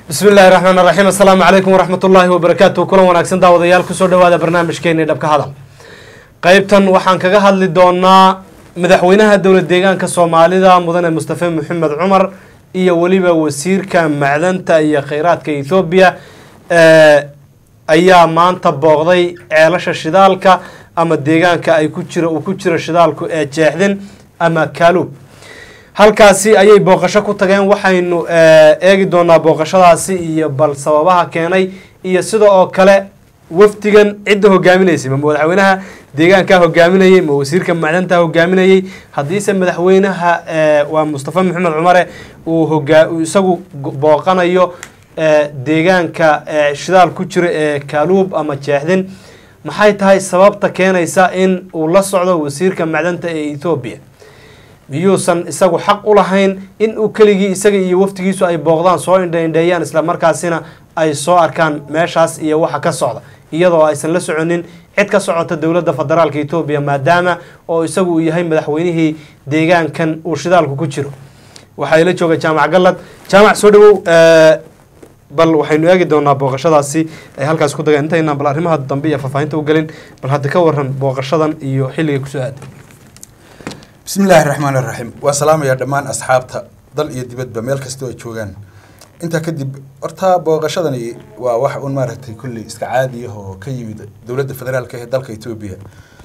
bismi illaahi raxmaan raxiim assalaamu calaykum waraxmat ullaahi wabarakaatu kulan wanaagsan daawadayaal kusoo dhawaada barnaamijkeeni dhabka hadal qeybtan waxaan kaga hadli doonaa madaxweynaha dowlad deegaanka soomaalida mudane mustafe maxamed cumar iyo weliba wasiirka macdanta iyo kheyraadka ethoobiya ayaa maanta booqday ceelasha shidaalka ama deegaanka ay ku jiro uu ku jiro shidaalku ee jeexdin ama kaaluub halkaasi ayay booqasho ku tageen waxaynu eegi doonaa booqashadaasi iyo bal sababaha keenay iyo sida oo kale wafdigan cidda hogaaminaysay ma madaxweynaha deegaankaa hogaaminayay ma wasiirka macdanta hogaaminayay haddiise madaxweynaha waa mustafa maxamed cumare uu hogaa isagu booqanayo deegaanka shidaal ku jira ee kaaluub ama jeexdin maxay tahay sababta keenaysa in uu la socdo wasiirka macdanta ee ethoobiya miyuusan isagu xaq u lahayn in uu keligii isaga iyo waftigiisu ay booqdaan soo indhaindheeyaan isla markaasina ay soo arkaan meeshaas iyo waxa ka socda iyadoo aysan la soconin cid ka socota dowladda federaalka etoobiya maadaama oo isagu uu yahay madaxweynihii deegaankan uu shidaalku ku jiro waxaa ila jooga jaamac gallad jaamac soo dhawow bal waxaynu eegi doonaa booqashadaasi ay halkaas ku dageen intaynaan bal arrimaha dambe iyo faahfaahinta u gelin bal hadda ka waran booqashadan iyo xilligay kusoo aaday bismi illaahi raxmaan iraxiim waa salaamayaa dhammaan asxaabta dal iyo dibadba meel kastoo ay joogaan intaa kadib horta booqashadani waa wax un maaragtay kulli iska caadiyah oo ka yimid dowladda federaalka ee dalka etoobiya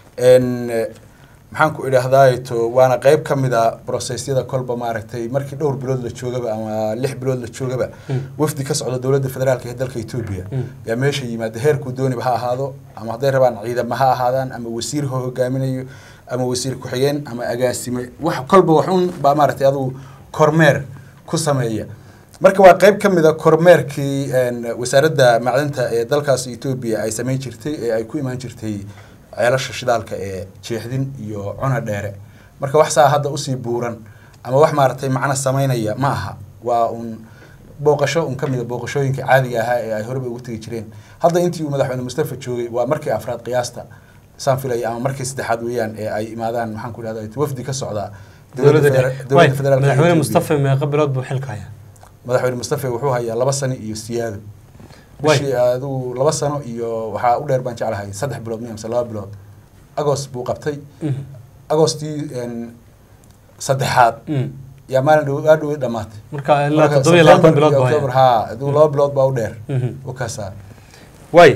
maxaan ku idhaahdaato waana qeyb ka mid a brosesyada kolba maaragtay markii dhowr bilood la joogaba ama lix bilood la joogaba wafdi ka socda dowladda federaalka ee dalka etoobiya yaa meesha yimaada heerkuu dooniba ha ahaado ama hadday rabaan ciidama ha ahaadaan ama wasiir ha hogaaminayo ama wasiir ku-xigeen ama agaasime wax kolba waxun baa maaragtay adugu kormeer ku sameeya marka waa qeyb ka mid a kormeerkii wasaaradda macdanta ee dalkaas etoobiya ay sameyn jirtay ee ay ku imaan jirtay ceelasha shidaalka ee jeexdin iyo cuna dheere marka wax saa hadda usii buuran ama wax maaragtay macno sameynaya ma aha waa un booqasho un ka mid a booqashooyinka caadiga ahaa ee ay horeba ugu tegi jireen hadda intii uu madaxweyne mustafa joogay waa markii afraad qiyaasta saan filaya ama markii saddexaad weeyaan ee ay imaadaan maxaan ku idhahda wafdi ka socda dowladda federaalk madaxweyne mustafa meeqa bilood buu xilka hayaa madaxweyne mustafa wuxuu hayaa laba sano iyo siyaado bishii adigu laba sano iyo waxaa u dheer baan jeclahay saddex bilood miya mise laba bilood agost buu qabtay agostii saddexaad yaa maalin dhow aa dhow dhamaatay marka ilaa toddoba iyo labaatan bilood buu october ha adigu laba bilood baa u dheer u kaasaa waay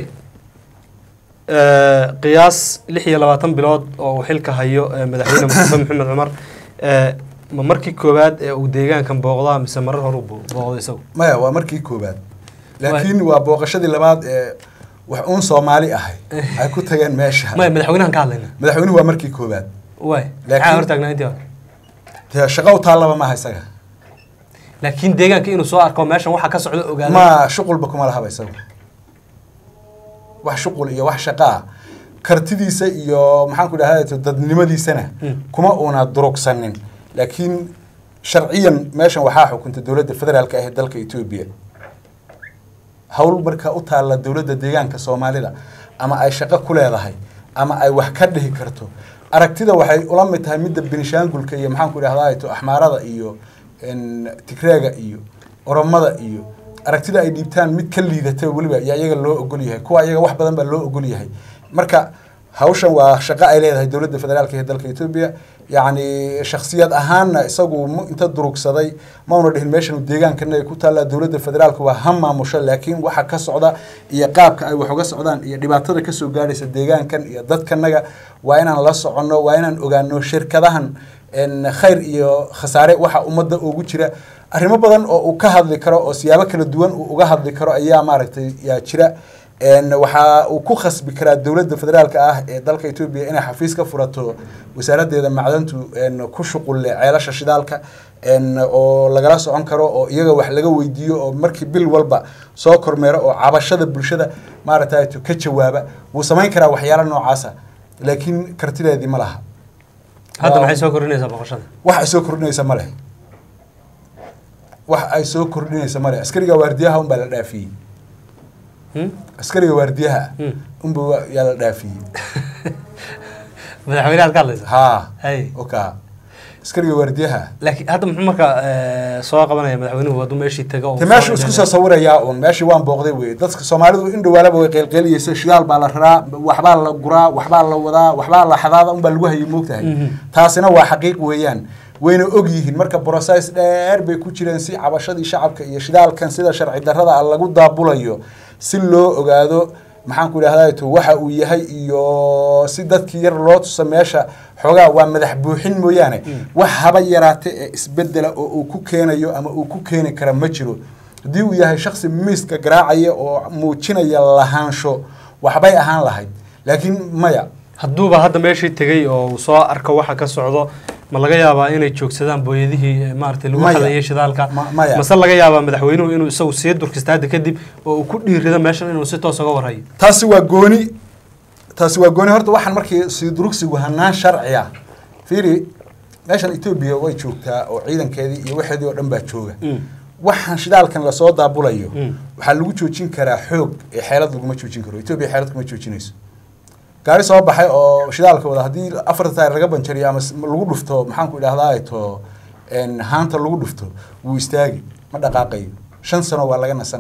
qiyaas lix iyo labaatan bilood oo uu xilka hayo madaxweyne mustafa maxamed cumar ma markii koowaad ee uu deegaankan booqdaa mise marar hore booqdo isagu maya waa markii koowaad laakiin waa booqashadii labaad ee wax uun soomaali ahay ay ku tageen meesha maya madaxweynahan ka hadlayna madaxweynuhu waa markii koowaad waay maxaa hortaagnaa intii hore dee shaqo u taallaba maaha isaga laakiin deegaanka inuu soo arko meeshan waxa ka socda ogaada ma shuqulba kuma lahaba isaga wax shuqul iyo wax shaqaa kartidiisa iyo maxaan ku dhahda dadnimadiisana kuma uuna durugsanin laakiin sharciyan meeshan waxaa xukunta dowladda federaalka ah ee dalka etoobiya hawl marka u taalla dowladda deegaanka soomaalida ama ay shaqo ku leedahay ama ay wax ka dhihi karto aragtida waxay ula mid tahay midda benishaangulka iyo maxaan ku idhahdaa axmaarada iyo tigreega iyo oromada iyo aragtida ay dhiibtaan mid ka liidata weliba yaa iyaga loo ogol yahay kuwa iyaga wax badan baa loo ogol yahay marka hawshan waa shaqo ay leedahay dowladda federaalka ee dalka etoobiya yacni shaksiyad ahaanna isagu inta durugsaday mauna dhihin meeshan deegaankana ay ku taallaa dowladda federaalka waa ha maamusho laakiin waxa ka socda iyo qaabka ay wax uga socdaan iyo dhibaatada kasoo gaadhaysa deegaankan iyo dadkanaga waa inaan la soconno waa inaan ogaano shirkadahan khayr iyo khasaare waxa ummadda ugu jira arrimo badan oo uu ka hadli karo oo siyaabo kala duwan uu uga hadli karo ayaa maaragtay yaa jira waxa uu ku khasbi karaa dowladda federaalka ah ee dalka etoobiya inay xafiis ka furato wasaaraddeeda macdantu ku shuqulle ceelasha shidaalka oo lagala socon karo oo iyaga wax laga weydiiyo oo markii bil walba soo kormeero oo cabashada bulshada maaragtay ka jawaaba wuu samayn karaa waxyaala noocaasa laakiin kartideedii ma laha hadda maxay soo kordhinaysaa boqoshada wax ay soo kordhinaysa ma leh wax ay soo kordhinaysa ma leh askariga waardiyaha unbaa la dhaafiyey askariga waardiyaha unba yaa la dhaafiyey madaxweynaha ad ka hadlaysa ha hay oka askariga waardiyaha laakiin hadda muxuu marka eh, soo qabanaya madaxweynuhu hadduu meeshii tago oo te soo meeshu isku soo sawirayaa uun meeshii waan booqday wey dadka soomaalidu in dhawaalaba way qeylqeyliyeysa shidaal baa la raraa waxbaa la guraa waxbaa la wadaa waxbaa la xadaada unbaa lagu hayay moogtahay Mhm. taasina waa xaqiiq weeyaan wayna og yihiin marka brocess dheer bay ku jireen si cabashadii shacabka iyo shidaalkan sida sharci darrada ah lagu daabulayo si loo ogaado maxaan ku idhahdaa to waxa uu yahay iyo si dadkii yar loo tusa meesha xoogaa waa madax buuxin mooyaane wax haba yaraate ee isbedela oo uu ku keenayo ama uu ku keeni kara ma jiro haddii uu yahay shaksi miiska garaacaya oo muujinaya lahaansho waxbay ahaan lahayd laakiin maya hadduuba hadda meeshii tegey oo uu soo arko waxa ka socdo ma laga yaabaa inay joogsadaan booyadihii eh, maaragtay lagu Maya. hadayay shidaalka Ma- maya. mase laga yaabaa madaxweynuhu inuu isagu sii durkista hadda kadib oo uu ku dhiirido meeshan inuu si toos uga warhayo taasi waa gooni taasi waa gooni horta waxaan markii siidurugsigu hanaan sharci ah fiiri meeshan etoobiya way joogtaa oo ciidankeedii iyo waxeedii oo dhan baa jooga Mm. waxaan shidaalkan lasoo daabulayo Mm. waxaa lagu joojin karaa xoog ee xeelad laguma joojin karo etoobiya xeelad kuma joojinayso gaari soo baxay oo shidaalka wada haddii afarta taayir laga banjariyo ama s- lagu dhufto maxaan ku idhahdaa to en, haanta lagu dhufto wuu istaagi ma dhaqaaqayo shan sano waa laga nasan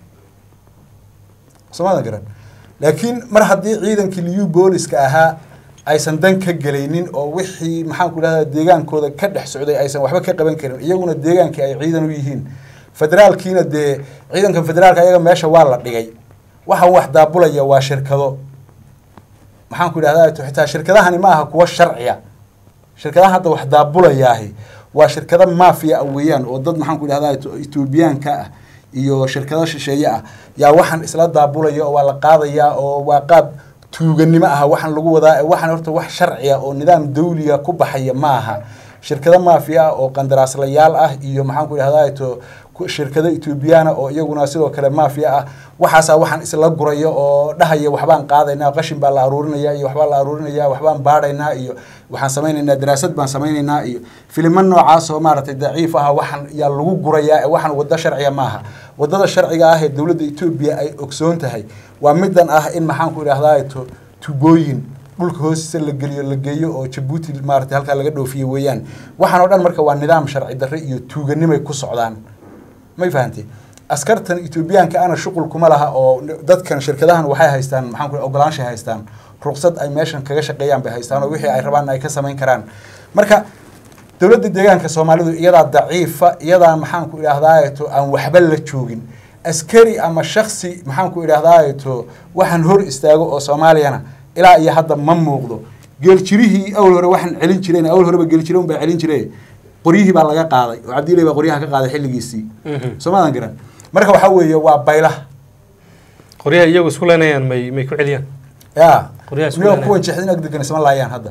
soomada garan laakiin mar haddii ciidankii liyu booliska ahaa aysan dan ka gelaynin oo wixii maxaan ku idhahdaa deegaankooda ka dhex socday aysan waxba ka qaban karin iyaguna deegaankii ay ciidan u yihiin federaalkiina dee ciidanka federaalka ayaga meesha waa la dhigay waxaan wax daabulaya waa shirkado maxaan ku idhahdaa to xitaa shirkadahani ma aha kuwa sharciya shirkadaha hadda wax daabulayaahi waa shirkado maafiya ah weeyaan oo dad maxaan ku idhahdaa to- etoobiyaanka ah iyo shirkado shisheeye ah yaa waxaan isla daabulaya oo waa la qaadayaa oo waa qaab tuuganimo ah waxaan lagu wadaa ee waxaan horta wax sharciya oo nidaam dawliga ku baxaya ma aha shirkado maafiya ah oo qandaraaslayaal ah iyo maxaan ku idhahdaa to ku- shirkado etoobiyaana oo iyaguna sidoo kale maafiya ah waxaasaa waxaan isla guraya oo dhahaya waxbaan qaadaynaa qashin baa la aruurinaya iyo waxbaa la aruurinaya waxbaan baadhaynaa iyo waxaan samaynaynaa daraasad baan samaynaynaa iyo filimo noocaas oo maaragtay daciif ah waxaan yaa lagu gurayaa ee waxaan waddo sharciya maaha waddada sharciga ah ee dowladda etoobiya ay ogsoon tahay waa midan ah in maxaan ku idhahdaa to tubooyin dhulka hoostiisa la geliyo la geeyo oo jabuuti maaragtay halkaa laga dhoofiyo weeyaan waxaan oo dhan marka waa nidaam sharci darre iyo tuuganimay ku socdaan may fahantay askartan etoobiyaanka ana shuqul kuma laha oo dadkan shirkadahan waxay haystaan maxaan ku ogolaanshay haystaan ruqsad ay meeshan kaga shaqeeyaan bay haystaan oo wixii ay rabaan ay ka samayn karaan marka dowladda deegaanka soomaalidu iyadaa daciifa iyadaa maxaan ku idhahdaa to aan waxba la joogin askari ama shaksi maxaan ku idhahdaa to waxaan hor istaago oo soomaaliyana ilaa iyo hadda ma muuqdo geeljirihii awal hore waxaan celin jireen awal horeba geeljire un baa celin jire qoryihii baa laga qaaday oo cabdiilay baa qoryaha ka qaaday xilligiisii Mhm. soomaadan garan marka waxaa weeye waa baylah qoryaha iyagu isku leenayaan may may ku celiyaan ya Qoryaha isku niyo leenahay. kuwan jeexdin agdegan isma laayaan hadda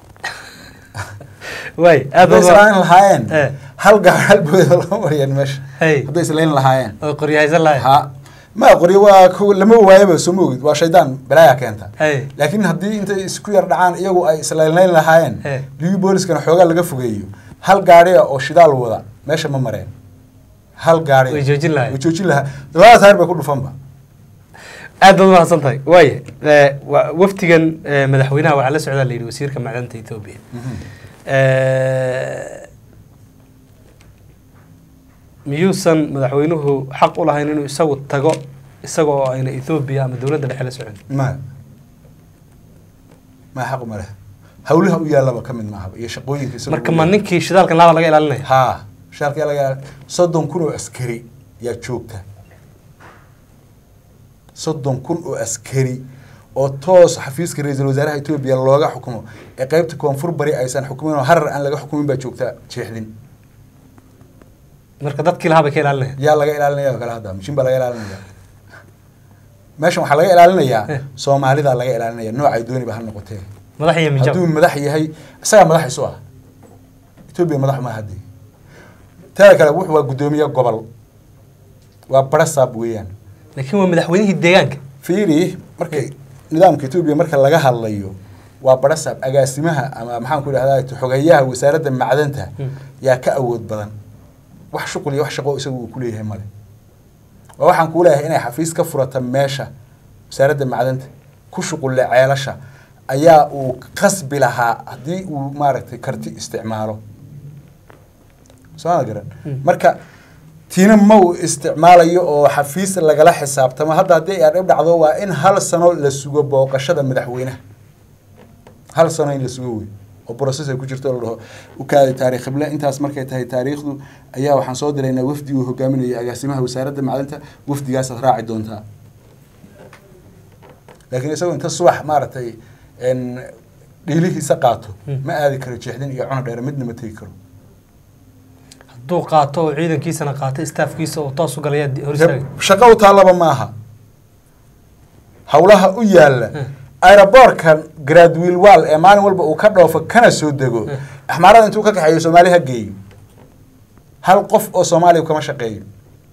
waay aad hadday islayn lahaayeen Eh. hal gaar hal booda lama mariyaan meesha Hey. hadday islayn lahaayeen oo qoryahaysan lahay ha ma qoryo waa ku- lama waayaba soo ma ogid waa shaydaan balaaya keenta Hey. laakiin haddii intay isku yar dhacaan iyagu ay islaynlayn lahaayeen Eh. liyu booliskana xoogaa laga fogeeyo hal gaariya oo shidaal wada meesha ma mareen hal gaariya Way joojin lahaayeen. way joojin lahaa labada taayir bay ku dhufanba aad baad umahadsan tahay waaya eh, wa- wafdigan eh, madaxweynaha waxaa la socdaa la yidhi wasiirka macdanta etoobiya Eh, miyuusan madaxweynuhu xaq u lahayn inuu isagu tago isaga oo ayna ethoobiya ama dowladda dhexe la socon ma ma xaq uma leh hawlaha u yaallaba ka mid maahaba iyo shaqooyinka isaga marka u ma yaalla. ninkii shidaalkan laaba laga ilaalinaya haa shaalkii laga soddon kun oo askari yaa joogta soddon kun oo askari oo toos xafiiska ra-iisul wasaaraha etoobiya looga xukumo ee qeybta koonfur bari aysan xukumin oo harar aan laga xukumin baa joogta jeexdin marka dadkii lahaa bay ka ilaalinaya yaa laga ilaalinaya oo kale hadda mishin baa laga ilaalinaya meeshan waxaa laga ilaalinayaa Eh. soomaalida laga ilaalinaya noocay dooniba ha noqotee madax iyo minjab hadduu madax yahay isagaa madax isu ah etoobiya madax ma haddii teeda kale wuxuu waa guddoomiye gobol waa barasaab weeyaan laakiin waa madaxweynihii deegaanka fiiri markay nidaamka etoobiya marka laga hadlayo waa barasaab agaasimaha ama maxaan ku idhahdaa xogeyaha wasaaradda macdanta Hmm. yaa ka awood badan wax shuqul iyo wax shaqo isagu uu ku leeyahay male waa waxaan kuu leeyahay inay xafiis ka furata meesha wasaaradda macdanta ku shuqulle ceelasha ayaa uu qasbi lahaa haddii uu maaragtay karti isticmaalo sooma garan marka tiina ma uu isticmaalayo oo xafiis lagala xisaabtamo hadda haddii ay dhib dhacdo waa in hal sano la sugo booqashada madaxweynaha hal sano in la sugo wey oo process ay ku jirto la dhaho ukaadi taariikh qible intaas markay tahay taariikhdu ayaa waxaan soo diraynaa wafdi uu hogaaminayo agaasimaha wasaaradda macdinta wafdigaasaad raaci doontaa laakiin isagoo inta subax maaragtay dhiilihiisa qaato ma aadi karo jeexdin iyo cuna dheer midna ma tegi karo hadduu qaato oo ciidankiisana qaato staafkiisa oo toos u galaya hor istaaga shaqo u taallaba maaha howlaha u yaalla aeroboortkan gradwiil wall ee maalin walba uu ka dhoofo kana soo dego axmaarada intuu ka kaxeeyo soomaali ha geeyo hal qof oo soomaaliya kama shaqeeyo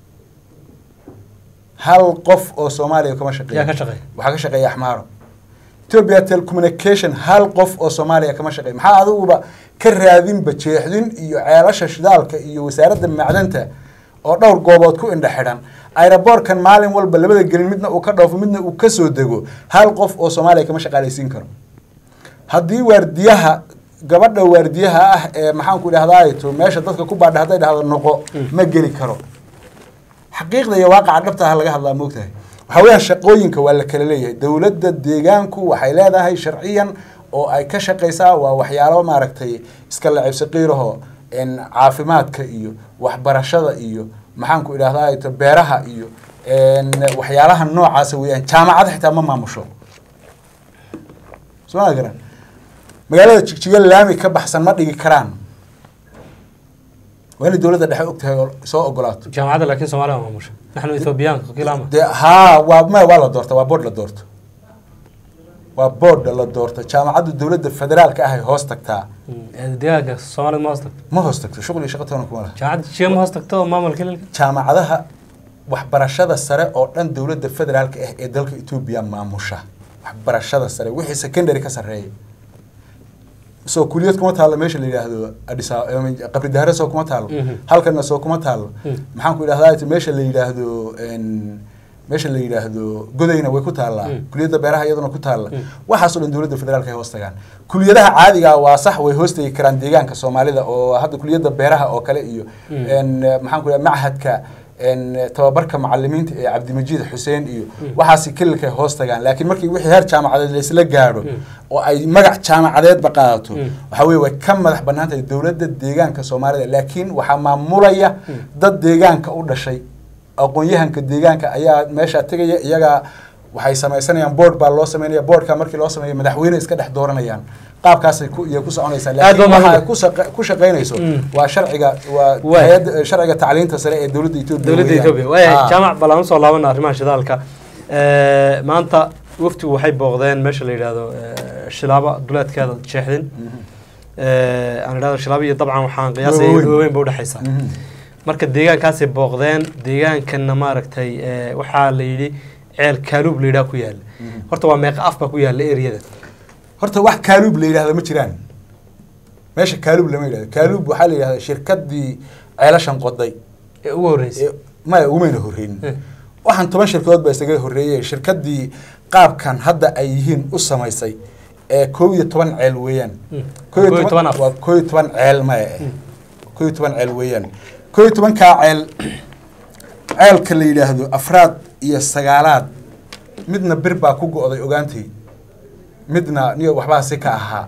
hal qof oo soomaaliya kama shaqeeyo yaa ka shaqeeya waxaa ka shaqeeya axmaaro ethiopia telecommunication hal qof oo soomaaliya kama shaqeeyo maxaa adiguba ka raadinba jeexdin iyo ceelasha shidaalka iyo wasaaradda macdanta oo dhowr goobood ku indha xidhan aeroboortkan maalin walba labada gelin midna uu ka dhoofo midna uu ka soo dego hal qof oo soomaaliya kama shaqaalaysiin karo haddii waardiyaha gabadha waardiyaha ah ee maxaanku idhahdaayto meesha dadka ku baadha hadday dhahdo noqo ma geli karo xaqiiqda iyo waaqaca dhabta ah laga hadlaa moogtahay waxaa weeyaan shaqooyinka waa la kala leeyahay dowladda deegaanku waxay leedahay sharciyan oo ay ka shaqaysaa waa waxyaalo maaragtay iska lacibsi qiiraho caafimaadka iyo waxbarashada iyo maxaanku idhahdaa beeraha iyo waxyaalaha noocaasa weeyaan jaamacada xitaa ma maamusho soo ma garan magaalada jigjigo laami ka baxsan ma dhigi karaan waa inay dowladda dhexe og tahay oo soo ogolaato jaamacadda laakiin soomaaliya maamusha naxnu ethoobiyaanka kilama de haa waa ma waa la doorta waa board la doorto waa board la doorto jaamacadda dowladda federaalka ah ay hoos tagtaa deegaanka soomaalida ma hoos tagto ma hoos tagto shuqul iyo shaqo toona kuma laha jaamacadda jiga ma hoos tagto oo maamulka hililka jaamacadaha waxbarashada sare oo dhan dowladda federaalka ah ee dalka etoobiya maamusha waxbarashada sare wixii secondary ka sarreeya soo kuliyad kuma taalo meesha la yidhaahdo adisa qabri dahare soo kuma taalo halkana soo kuma taalo maxaan ku idhahdaa meesha la yidhaahdo meesha la yidhaahdo godayna way ku taallaa kuliyadda beeraha iyaduna ku taalla waxaasoo dhan dowladda federaalka ay hoos tagaan kuliyadaha caadiga waa sax way hoos tegi karaan deegaanka soomaalida oo hadda kuliyadda beeraha oo kale iyo maxaan ku idhahda machadka tababarka macalimiinta ee cabdimajiid xuseen iyo waxaasi kililkay hoos tagaan laakiin markii wixii heer jaamacadeed laysla gaadho oo ay magac jaamacadeedba qaadato waxaa weye way ka madax bannaan tahay dowladda deegaanka soomaalida laakiin waxaa maamulaya dad deegaanka u dhashay aqoon-yahanka deegaanka ayaa meeshaa tegaya iyagaa waxay samaysanayaan board baa loo sameynaya boardka markii loo sameeyo madaxweyne iska dhex dooranayaan qaabkaasay ku iyo ku soconaysaa laakiin waxa ay ku shaqa- ku shaqaynayso waa sharciga waa Waay. hay'adda sharciga tacliinta sare ee dowladda Ethiopia dowladda weeyaan. etoobiya waaya Ah. jaamac ballaan usoo laabana arrimaha shidaalka maanta waftigu waxay booqdeen meesha la yidhaahdo eh, shilaabo duleedkeeda jeexdin aan idhahdo shilaabo iyo dabcan waxaan qiyaasaya Waaweyn. waaweyn ba udhexaysa Mhm. marka deegaankaasay booqdeen deegaankana maaragtay eh, waxaa la yidhi ceel kaaluub la yidhaha ku yaala horta waa meeqa af baa ku yaala eriyada horta wax kaaluub la yidhahda ma jiraan meesha kaaluub lama yidhahdo kaaluub waxaa la yidhahda shirkadii ceelashan qoday ee ugu horreysay ee- maya umayna horreynin Eh. waxaan toban shirkadood baa isaga horreeyey shirkadii qaabkan hadda ay yihiin u samaysay ee koob iyo toban ceel weeyaan Mm. Koob iyo Koob iyo toban- toban af. waa koob iyo toban ceel maya eh koob iyo toban ceel weeyaan koob iyo tobankaa ceel ceelka la yidhaahdo afraad iyo sagaalaad midna bir baa ku go'day ogaantay midna niyo waxbaa si ka ahaa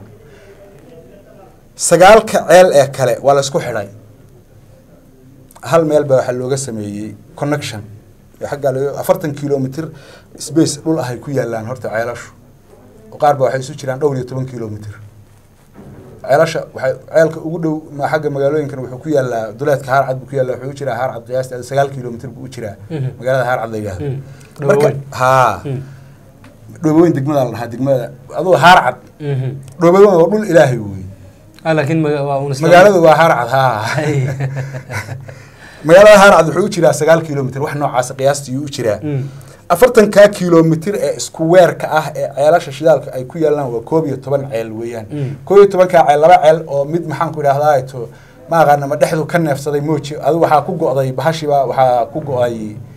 sagaalka ceel ee kale waa la isku xidhay hal meel baa waxaa looga sameeyey connection xaggaa laga afartan kilomitr space dhul ah ay ku yaalaan horta ceelashu oo qaar ba waxay isu jiraan dhowr iyo toban kilomitr ceelasha waxay ceelka ugu dhow ma xagga magaalooyinkan wuxuu ku yaalaa duleedka haarcad buu ku yaalaa wuxuu u jiraa haarcad qiyaastii sagaal kilomitr buu u jiraa Mhm. magaalada haarcad la yidhahdo Mm. marka Dhoboweyn. haa Mm. dhoboweyn degmada la dhahaa degmada aduu haarcad Mhm. dhoboweyn waa dhul ilaahay wey Ah, laakiin maga- waa un isla- magaaladu waa haarcad haa Ay. magaalada haarcad wuxuu u jiraa sagaal kilomitr wax noocaas qiyaastii u jiraa Mm. afartankaa kilomitr ee isku weerka ah ee ceelasha shidaalka ay ku yaalaan waa koob iyo toban ceel weeyaan Mm. koob iyo tobankaa ceel laba ceel oo mid maxaan ku idhahdaa to ma aqaana ma dhexdu ka neefsaday mooji adigu waxaa ku go'day bahashiba waxaa ku go'ay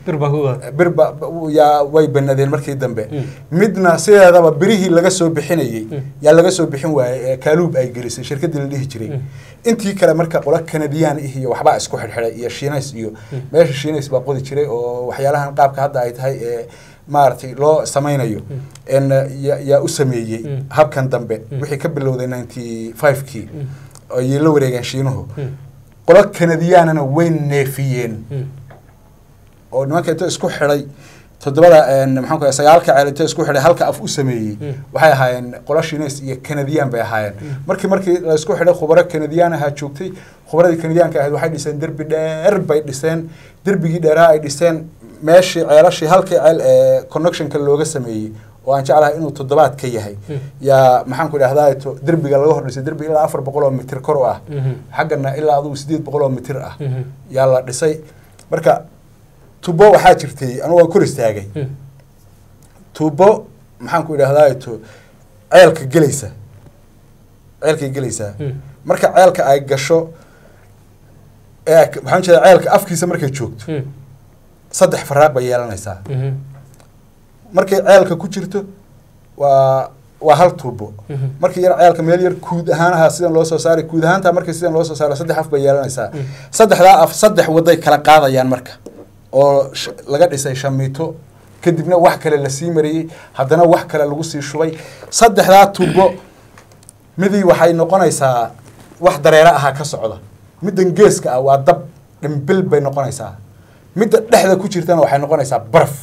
bir baa ku wada bir ba ba- yaa way banadeen markii dambe Mm. midna sideedaba birihii laga soo bixinayey Mm. yaa laga soo bixin waayey ee kaaluub ay gelisay shirkaddii la dhihi jiray Mm. intii kale marka qola kanadiyaan ih iyo waxbaa isku xidhxidhay iyo shiinays iyo meesha shiinays baa qodi jiray oo waxyaalahan qaabka hadda ay tahay ee maaragtay loo samaynayo en ya- yaa u sameeyey Mm. habkan dambe Mm. wixii ka bilowday ninety five-kii Mm. ayay la wareegeen shiinuhu Mm. qolo kanadiyaanana way neefiyeen Mm. oo nimanka inta isku xidhay toddobada een, maxaan ku sagaalka ceel inta isku xidhay halka af u sameeyey Mm. waxay ahaayeen qolo shiinays iyo kanadiyaan bay ahaayeen Mm. markii markii la isku xidhay khubaro kanadiyaan ahaa joogtay khubaradii kanadiyaanka ahayd waxay dhiseen derbi dheer bay dhiseen derbigii dheeraa ay dhiseen meeshii ceelashii halkii ceel ee connectionka looga sameeyey oo aan jeclahay inuu toddobaad ka yahay Mm. yaa maxaan ku idhahdaa to derbiga laga hor dhisay derbi ilaa afar boqol oo mitir kor u ah Mhm. xaggana ilaa adugu sideed boqol oo mitir ah Mhm. yaa la dhisay marka tubo waxaa jirtay anigu waan kor istaagay Mm. tubo maxaan ku idhahdaa to ceelka gelaysa ceelkay gelaysaa Mm. marka ceelka ay gasho ee ay- waxaan jeeda ceelka afkiisa markay joogto Mm. saddex faraaq bay yeelanaysaa Mhm. markay ceelka ku jirto waa waa hal tuubo Mhm. markii yar ceelka meel yar kuud ahaan ahaa sidan loo soo saaray kuud ahaanta markii sidan loo soo saaro saddex af bay yeelanaysaa Mm. saddexdaa af saddex waday kala qaadayaan marka oo sh- laga dhisay shamiito kadibna wax kale lasii mariyey haddana wax kale lagu sii shubay saddexdaa tubo midii waxay noqonaysaa wax dareere ahaa ka socda middan geeska ah waa dab dhimbil bay noqonaysaa midda dhexda ku jirtana waxay noqonaysaa baraf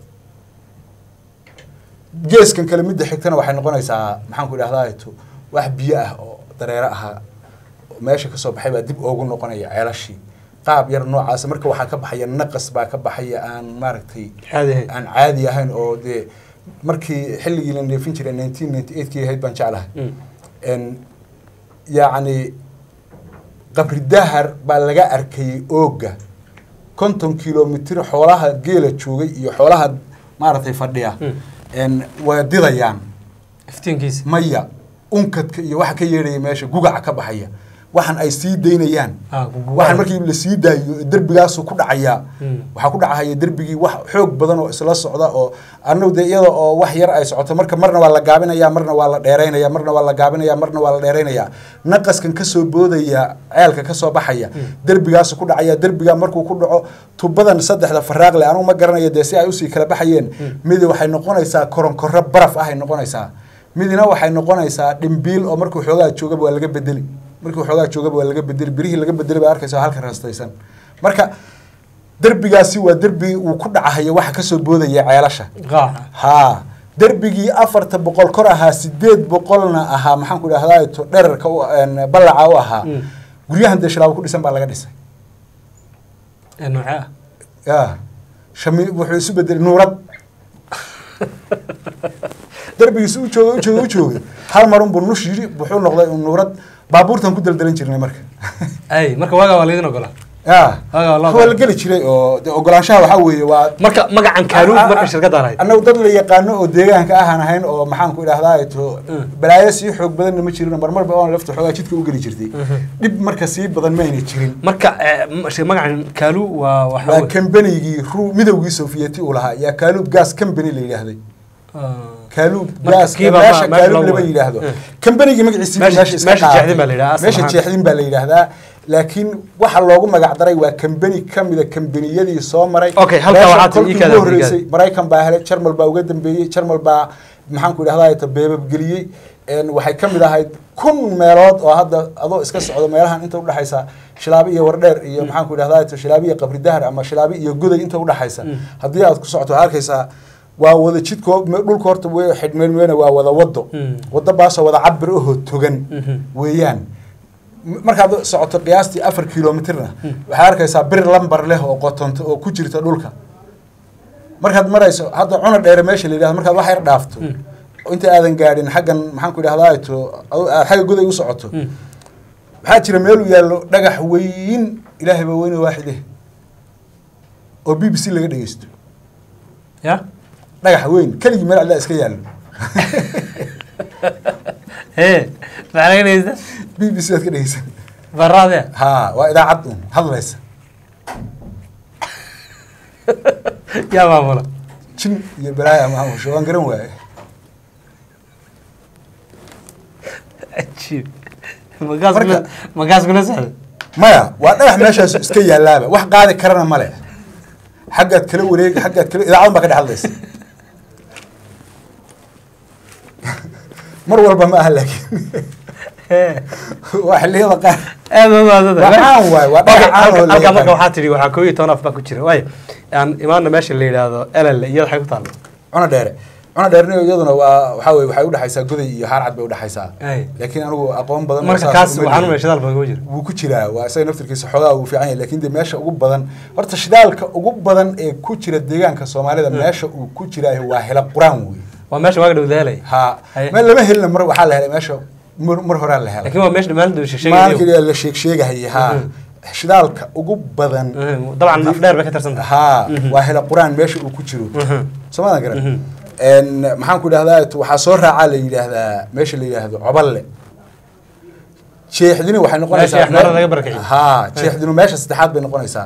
geeskan kale midda xigtana waxay noqonaysaa maxaan ku idhahdaa to wax biyo ah oo dareere ahaa oo meesha kasoo baxay baa dib oogu noqonaya ceelashii qaab yar noocaas marka waxaa ka baxaya naqas baa ka baxaya aan maaragtay caadi ahayd aan caadi ahayn oo dee markii xilligii la neefin jiray nineteen ninety eight kii ahayd baan jeclahay Mm. n yacni qabri dahar baa laga arkayey ooga konton kilomitir xoolaha geela joogay iyo xoolaha maaragtay fadhiya Mm. n way didayaan iftiinkiisa maya unkadka iyo waxa ka yeedhaya meesha gugaca ka baxaya waxan ay sii daynayaan Ah, gugucaya. waxan markii la sii daayo derbigaasu ku dhacayaa Mm. waxaa ku dhacahaya derbigii wax xoog badan oo isla socda oo annagu dee iyada oo wax yar ay socoto marka marna waa la gaabinaya marna waa la dheeraynaya marna waa la gaabinaya marna waa la dheeraynaya naqaskan kasoo boodaya ceelka kasoo baxaya derbigaasu ku dhacaya derbiga markuu ku dhaco tubadan saddexda faraaq leh anugu ma garanayo dee si ay usii kala baxayeen midi waxay noqonaysaa koronkorro baraf ah ay noqonaysaa midina waxay noqonaysaa dhimbiil oo markuu xoogaa joogaba waa laga bedeli markuu xoogaa joogaba waa laga bedeli birihii laga bedeli baa arkaysa halka rastaysan marka derbigaasi waa derbi uu ku dhacahayo waxa kasoo boodaya ceelasha qaaca haa derbigii afarta boqol kor ahaa sideed boqolna ahaa maxaan ku idhahdaa to dherarka u een, ballaca u ahaa Mm. guryahan dee shilaabo ku dhisan baa laga dhisay ee noocee ah ya shami wuxuu isu bedelay nuurad derbigiisi u jooga u jooga u joogay hal marun buu nush yidhi wuxuu noqday nuurad baabuurtan ku daldalan jirnay marka ay marka waagaa waa laydin ogolaa ya Waaga waa loo waa la ogolaa. geli jiray oo dee ogolaanshaha waxaa weeye waa marka magacan kaaluub marka shirkadaan ahayd annagu dad la yaqaano oo deegaanka ahaan ahayn oo maxaan ku idhahdaa to Mm. balaayo sii xoog badanna ma jirin marmarba oon lafta xoogaa jidka u geli jirtay dhib marka sii badan mayna jirin marka eh, m- shi- magacan kaalu waa waxa waa wey- kambanigii ru midowgii sofiyeeti uu lahaa yaa kaaluub gas company la yidhaahday Ah. kaaluub Marka gas kiiba meesha ma- meesha kaaluub loo lama waday. yidhaahdo Mm. kambanigii magaciisi Meesha- meesha iska meesha qaatay. jeexdin baa la yidhaha, asal meesha ahaan. jeexdin baa la yidhaahdaa laakiin waxa loogu magac daray waa kambani kamida kambaniyadii soo maray Okay, halkaa Meesha waxaa tii kolkii ii kaada ugu horreysay brigaad. maraykan baa helay jarmal baa uga dambeeyey jarmal baa maxaan ku idhahdaa ta beebabgeliyey een, waxay ka mid ahayd kun meelood oo hadda adoo iska socdo meelahan inta udhexaysa shilaabi iyo wardheer iyo maxaan ku idhahdaa ta shilaabi iyo qabri dahar ama shilaabi iyo goday inta udhexaysa Mm. haddii aad ku socoto waxaad arkaysaa waa wada jidko me- dhulka horta w xidhmeelmeena waa wada wado Mm. wado baasoo wada cabir ahoo togan Mhm. weeyaan M- markaad socoto qiyaastii afar kilomitirna waxaad arkaysaa bir lambar leh oo qotonto oo ku jirta dhulka markaad marayso hadda cuna dheere meesha la yidhahdo markaad wax yar dhaafto Mm. inta aadan gaadhin xaggan maxaan ku idhahdaa to adu- aad xagga goday u socoto Mm. waxaa jira meel uu yaallo dhagax weyn ilaahay baa weyne waaxide oo b b c laga dhegeysto ya dhagax weyn keligii meel alla iska yaallo ee maxaa laga dhegeysta b b c aad ka dhegeysan baraade ha waa idaacad un hadlaysa yaa maamula jin iyo balaaya maamusho waan garan waaye cajiib magaas Marka- kula magaas kula socda maya waa dhagax meeshaas iska yaalaaba wax qaadi karana male xaggaad kala wareegi xaggaad kala idaacadan baa ka dhex hadlaysa mar walba ma aha laakiin waa xilliyada qaar aad u maadada Waa caan waay, waa dhagax caan oo la halka marka yaqaan. waxaa tidhi waxaa koob iyo toban af baa ku jira waayo aan imaana meesha la yidhaahdo elel iyada waxay ku taalla cuna dheere cuna dheerni iyaduna waa waxaa weye waxay udhexaysaa goday iyo haar cad bay udhexaysaa Ay. laakiin anigu aqoon badan oo marka saas kaas uma waxaan lihi. umay shidaal badan ugu jira wuu ku jiraa waa isaga naftirkiisa xoogaa wuu fiican yahay laakiin de meesha ugu badan horta shidaalka ugu badan ee ku jira deegaanka soomaalida meesha uu ku jiraa waa hela quraan wey waa meesha waaga dhow daalay ha Haye. meel lama helina mar waxaa la helay meesha mar mar horaa la helay laakiin waa meesha dhammaan dhow sheegay maalinka la sheeg sheegahayay ha shidaalka ugu badan dabcan naf dheer bay ka tirsan tahay ha waa hela quraan meesha uu ku jiro soomaadan garan En, maxaan ku idhahdaa waxaa soo raacaa la yidhaahdaa meesha la yidhaahdo coballe jeexdini waxay noqonaysaa Meesha axmaarada laga barakiciyo. ha jeexdinu meesha saddexaad bay noqonaysaa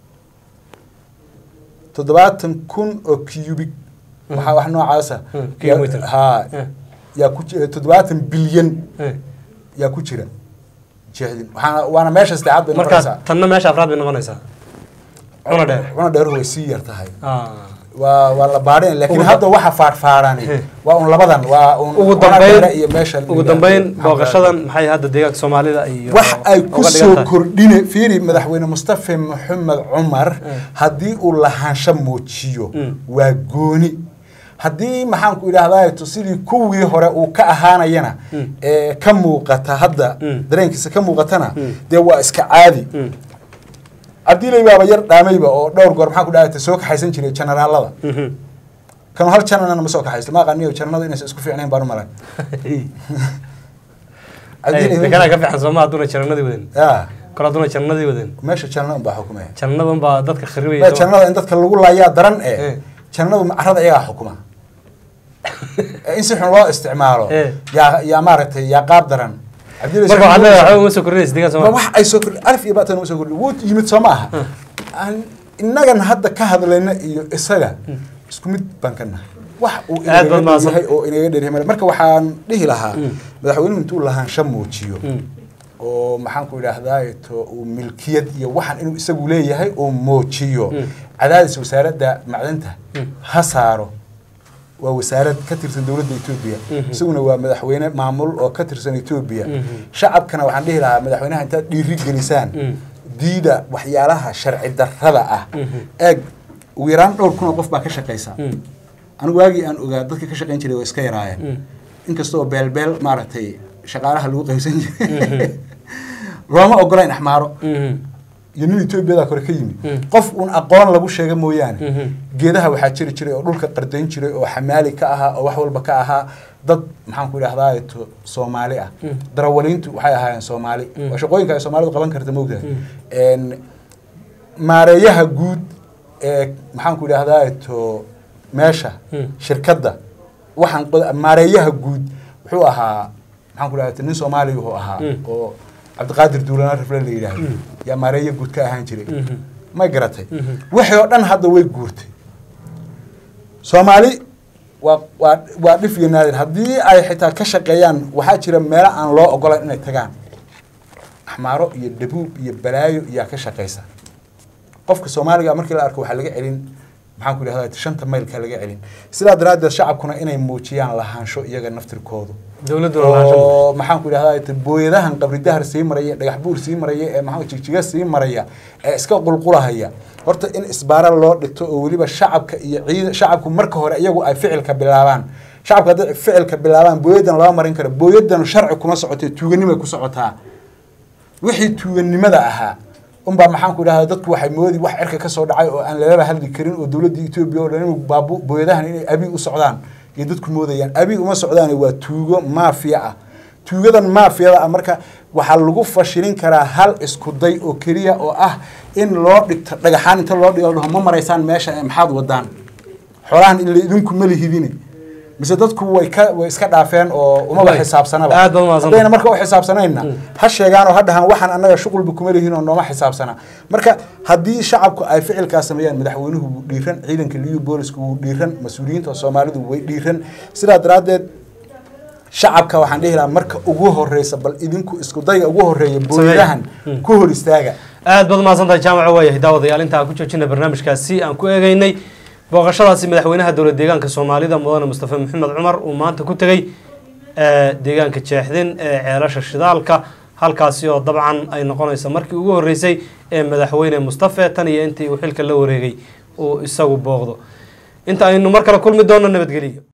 toddobaatan kun oo cubic waxaa wax noocaasa Hmm, kilometer. ha Hmm. yaa ku ji- toddobaatan bilyan Eh, yaa ku jira jeexdin waxaana waana meesha saddexaad bay markaas noqonaysaa tanna meesha afraad bay noqonaysaa cuna dheer cuna dheeruhu way sii yar tahay Ah. waa waa la baadhin laakiin Ugu hadda waxa faarfaarani He. waa un labadan waa un ugu Cuna Dheere dambeyn iyo meesha ugu dambeyn booqashadan maxay hadda deegaanka soomaalida iyo wax ay ku uga dhigan soo tahay? kordhine fiiri madaxweyne mustafa maxamed cumar haddii uu lahaansho muujiyo Mm. waa gooni haddii maxaan ku idhahdaa to sidii kuwii hore uu ka ahaanayana Mm. ee ka muuqata hadda Mm. dareenkiisa ka muuqatana Mm. dee waa iska caadi Mm. cabdilay baaba yar dhaamayba oo dhowr goor maxaan ku dhahdaa soo kaxaysan jiray generaalada Mhm. kanu hal janana ma soo kaxaysto ma aqaaniyo jananada inaysan isku fiicnayn baan u malay Ay, dekanaa ka fiican sooma hadduuna jannadii wadan ya kor hadduuna jannadii wadan meesha janana unbaa xukumaya jannadan baa dadka kharibaya Ma, sooma? jannada in dadka lagu laayaa daran Eh. ee jannadu carada iyagaa xukuma Ee in si xun loo isticmaalo Eh. yaa yaa maaragtay yaa qaab daran Cabdillah marka waxaad leedahay Ismail- waxba uma soo kordhinaysa deegaan Ma sooma wax ay soo kordhi alif iyo baatan uma soo kordhi wuu yimid soo ma aha Aan- innagan hadda ka hadlayna iyo isaga isku mid baan ka nahay wax uu Aad baad inaga mahadsan. yahay oo inaga dheryahay male marka waxaan dhihi lahaa Mm. madaxweynuhu intuu lahaansho muujiyo Mm. oo maxaan ku idhaahdaa to uu milkiyad iyo waxan inuu isagu leeyahay oo muujiyo Mm. cadaadis wasaaradda macdanta Mm. ha saaro waa wasaarad ka tirsan dowladda etoobiya Mhm. isaguna waa madaxweyne maamul oo ka tirsan etoobiya Mhm. shacabkana waxaan dhihi lahaa madaxweynaha intaad dhiiri gelisaan Mm. diida waxyaalaha sharci darrada ah Mhm. eeg ugu yaraan dhowr kun oo qof baa ka shaqaysa Mm. anigu waagii aan ogaa dadka ka shaqayn jiray waa iska yaraayeen Mm. inkastoo beelbeel maaragtay shaqaalaha lagu qaybsan jiray Mhm. looma ogola in axmaaro Mhm. iyo nin etoobiyada kore ka yimid Mm. qof uun aqoon lagu sheega mooyaane Mhm. geedaha waxaa jiri jiray oo dhulka qardayn jiray oo xamaali ka ahaa oo wax walba ka ahaa dad maxaan ku idhahdaa to soomaali ah Mm. darawaliintu waxay ahaayeen soomaali Mm. waa shaqooyinka ay soomaalidu qaban karta moogtahay Mm. En, maareeyaha guud ee maxaan ku idhahdaa to meesha Mm. shirkadda waxaan qod- maareeyaha guud wuxuu ahaa maxaan ku idhahdaa nin soomaali wuxuu ahaa Mm. oo cabdiqaadir duulana rifle la yidhaahdo Mm. yaa maareeya guud ka ahaan jiray Mhm. may garatay Mhm. wixii oo dhan hadda way guurtay soomaali waa waa waa dhif iyo naadir haddii ay xitaa ka shaqeeyaan waxaa jira meelo aan loo ogolayn inay tagaan axmaaro iyo dhabuub iyo balaayo iyaa ka shaqaysa qofka soomaaliga markii la arko waxaa laga celin maxaan ku idhahdaa shanta maylka laga celin sidaa daraaddeed shacabkuna inay muujiyaan lahaansho iyaga naftirkoodu dowladduna lahaansho oo maxaan ku idhahdaa booyadahan qabri dahar sii maraya dhagax buur sii maraya ee maxaa jigjiga sii maraya ee iska qulqulahaya horta in isbaara loo dhigto oo weliba shacabka iyo ciida shacabku marka hore iyagu ay ficilka bilaabaan shacabka hadday ficilka bilaabaan booyadan lama marin karo booyadan sharci kuma socotee tuuganimay ku socotaa wixii tuuganimada ahaa unbaa maxaan ku idhahdaa dadku waxay moodi wax cirka ka soo dhacay oo aan lalaba hadli karin oo dowladda etoobiya oo dhan inuu baabu booyadahan inay abi u socdaan iyo dadku moodayaan abi uma socdaan waa tuugo maafiya ah tuugadan maafiyada ah marka waxaa lagu fashilin karaa hal isku day oo keliya oo ah in loo dhigto dhagaxaan inta loo dhigo la dhaho ma maraysaan meesha ee maxaad wadaan xoolahan ila idinku ma lihidine mise dadku way ka way iska dhaafeen oo umaba Way. xisaabsanaba Aad baad umahadsantahay. haddayna marka u xisaabsanayna ha sheegaan oo ha dhahaan waxaan annaga shuqulba kuma lihiin oo nooma xisaabsana marka haddii shacabku ay ficilkaas sameeyaan madaxweynuhu wuu dhiiran ciidanka liyu boolisku wuu dhiiran mas-uuliyiinta soomaalidu way dhiiran sidaa daraaddeed shacabka waxaan dhihi lahaa marka ugu horeysa bal idinku isku dayga ugu horeeya booyadahan ku hor istaaga aad baad umahadsantahay jaamaca waayahay daawadayaal inta aan ku joojina barnaamijkaasi aan ku eegeynay booqashadaasi madaxweynaha dowlad deegaanka soomaalida mudane mustafa maxamed cumar uu maanta ku tegey ee, deegaanka jeexdin ee ceelasha shidaalka halkaasi oo dabcan ay noqonayso markii ugu horeysay ee madaxweyne mustafe tan iyo intii uu xilka la wareegay uu isagu booqdo inta aynu mar kale kulmi doono nabadgeliyo